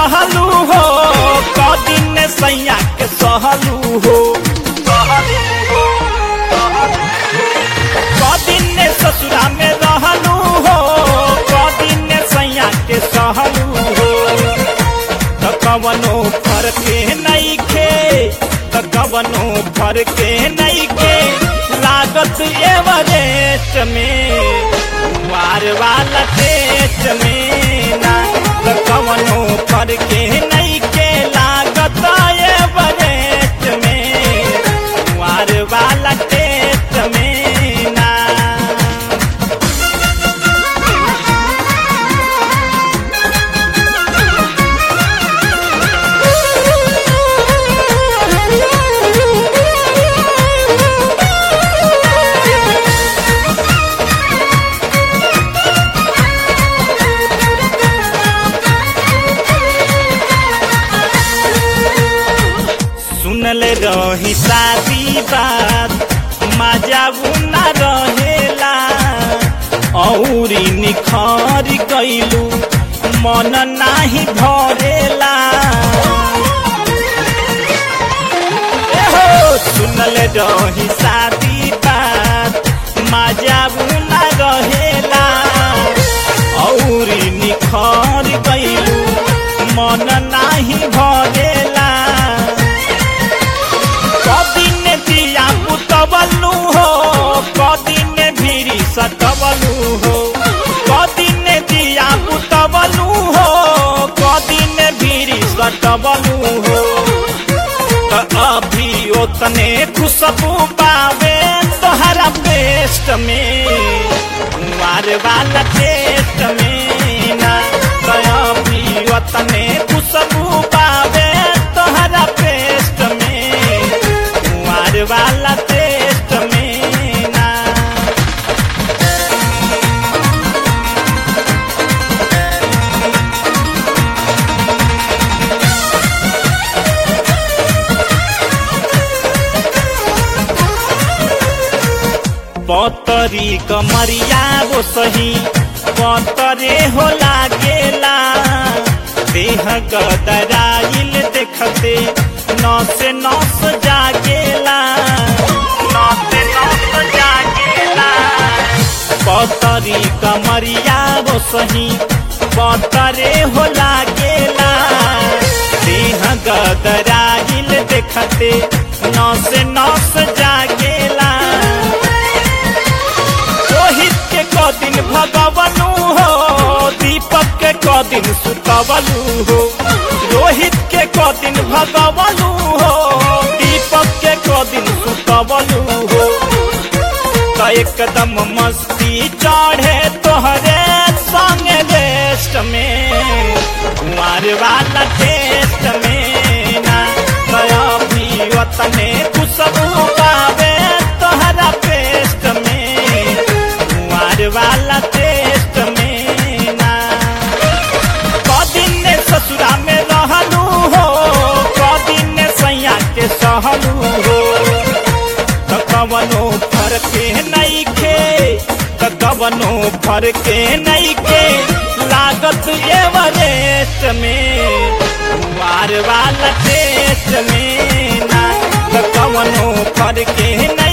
रहलू हो कदिन सैया के सहलू हो कदिन ससुरा में रहलू हो कदिन सैया के सहलू हो त कवनो फरके नइखे त कवनो फरके नइखे लागत एवरेस्ट में वार वाला टेस्ट में ना त कवनो फरके नइखे लागत एवरेस्ट में वार वाला टेस्ट में ना सुनल रही शादी बात मजा न रहेला औरी निखर गईलू मन नाही भरेला एहो सुनल रही शादी बात मजा न रहेला औरी निखर गईलू मन नाही भरेला कदिन दिया पुतबलू हो कदिन भीरी सटबलू हो कदिन दिया पुतबलू हो कदिन भीरी सटबलू हो त अभी ओतने खुशबू पावे तोहरा पेस्ट में कुंवार वाला टेस्ट में ना त अभी ओतने खुशबू पावे तोहरा पेस्ट में कुंवार वाला टेस्ट में ना पतरी कमरिया वो सही पतरे हो लागेला देह गदराइल देखते नस नस जागेला नस नस जागेला पतरी कमरिया वो सही पतरे हो लागेला देह गदराइल देखते नस नस जागेला रोहित के कदिन भगवनु हो दीपक के कदिन सुतवलू हो रोहित के कदिन भगवनु हो दीपक के कदिन सुतवलू हो त एकदम मस्ती चढ़े तोहरे संग रेस्ट में कुंवर वाला टेस्ट में ना दया भी वतने खुशबू पावे तोहरा पेस्ट में कुंवर वाला टेस्ट में ना कदिन ससुरा में रहलू हो कदिन सैया के सहलू हो त कवनो फरके नइखे त कवनो फरके नइखे लागत एवरेस्ट में कुंवार वाला टेस्ट में ना त कवनो फरके